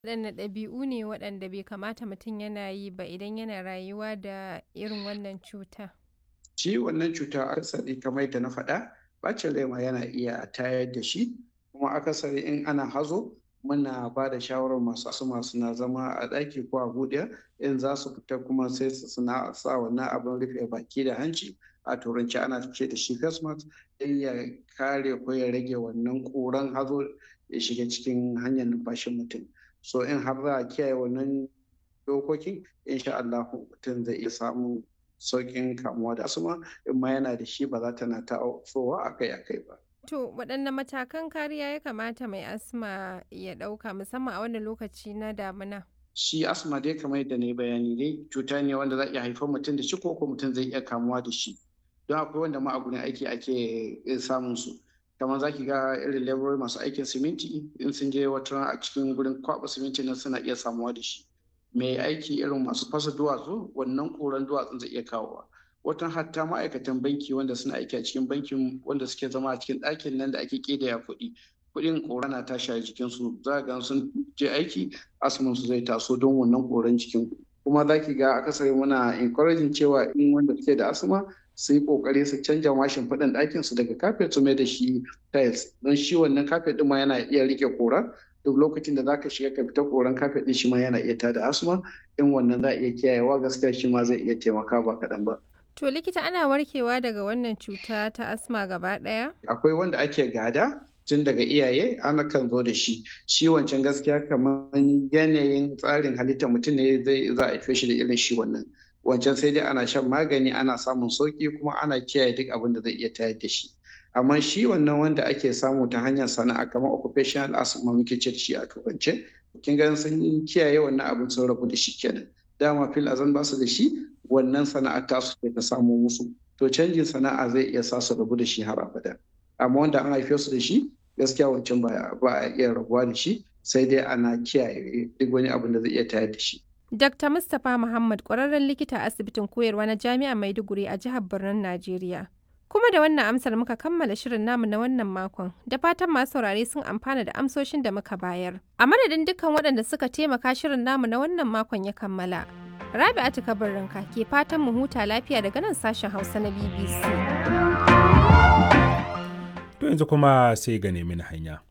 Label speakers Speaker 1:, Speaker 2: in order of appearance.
Speaker 1: Waɗanne ɗabi'u ne waɗanda bai kamata mutum yana yi ba idan yana rayuwa da irin wannan cuta?
Speaker 2: Shi wannan cuta akasari kamar yadda na faɗa, ɓacin rai ma yana iya tayar da shi, kuma akasari in ana hazo muna ba da shawarar masu asma suna zama a ɗaki ko a buɗe in za su fita kuma sai su suna sa wannan abin rufe baki da hanci a turanci ana ce da shi face mask don ya kare ko ya rage wannan ƙuran hazo ya shiga cikin hanyar numfashin mutum. So in har za a kiyaye wannan dokokin insha Allahu mutum zai iya samun sauƙin kamuwa da asma in ma yana da shi ba za ta na tasowa akai-akai ba.
Speaker 1: To waɗanne matakan kariya ya kamata mai asma ya ɗauka musamman a wannan lokaci na damuna?
Speaker 2: Shi asma dai kamar yadda na yi bayani dai cuta ne wanda za a iya haifar mutum da shi ko ko mutum zai iya kamuwa da shi. Don akwai wanda ma a gurin aiki ake samun su. Kamar za ki ga irin leburori masu aikin siminti in sun je wata rana a cikin gurin kwaɓa siminti nan suna iya samuwa da shi. Mai aiki irin masu fasa duwatsu wannan ƙuran duwatsun zai iya kawowa. Watan hatta ma'aikatan banki wanda suna aiki a cikin bankin wanda suke zama a cikin ɗakin nan da ake ƙidaya kuɗi. Kuɗin ƙura na tashi a jikinsu za ga sun je aiki asman su zai taso don wannan ƙuran jikin. Kuma za ki ga akasari muna encouraging cewa in wanda suke da asma su yi ƙoƙari su canja ma shimfiɗan ɗakin su daga kafet su mai da shi tiles don shi wannan kafet ɗin ma yana iya riƙe ƙura duk lokacin da zaka shiga ka fita koran kafet ɗin shi ma yana iya tada asma in wannan za a iya kiyayewa gaskiya shi ma zai iya taimaka ba kaɗan ba.
Speaker 1: To likita ana warkewa daga wannan cuta ta asma gaba ɗaya?
Speaker 2: Akwai wanda ake gada tun daga iyaye ana kan zo da shi shi wancan gaskiya kamar yanayin tsarin halittar mutum ne zai za a haife shi da irin shi wannan wancan sai dai ana shan magani ana samun sauki kuma ana kiyaye duk abin da zai iya tayar da shi amma shi wannan wanda ake samu ta hanyar sana'a kamar occupational asthma muke ce shi a turance kin ga sun kiyaye wannan abin sun rabu da shi kenan dama fil azan ba su da shi wannan sana'a ta su ta samu musu to canjin sana'a zai iya sa su rabu da shi har abada amma wanda an haife su da shi gaskiya wancan ba a iya rabuwa da shi sai dai ana kiyaye duk wani abin da zai iya tayar da shi
Speaker 1: Dr. Mustapha Muhammad ƙwararren likita a asibitin koyarwa na Jami'ar Maiduguri a jihar Birnin Najeriya. Kuma da wannan amsar muka kammala shirin namu na wannan makon, da fatan masu saurare sun amfana da amsoshin da muka bayar. A madadin dukkan waɗanda suka taimaka shirin namu na wannan makon ya kammala. Rabi'atu Kabarinka ke fatan mu huta lafiya daga nan sashen Hausa na BBC.
Speaker 3: To yanzu kuma sai ga nemi hanya.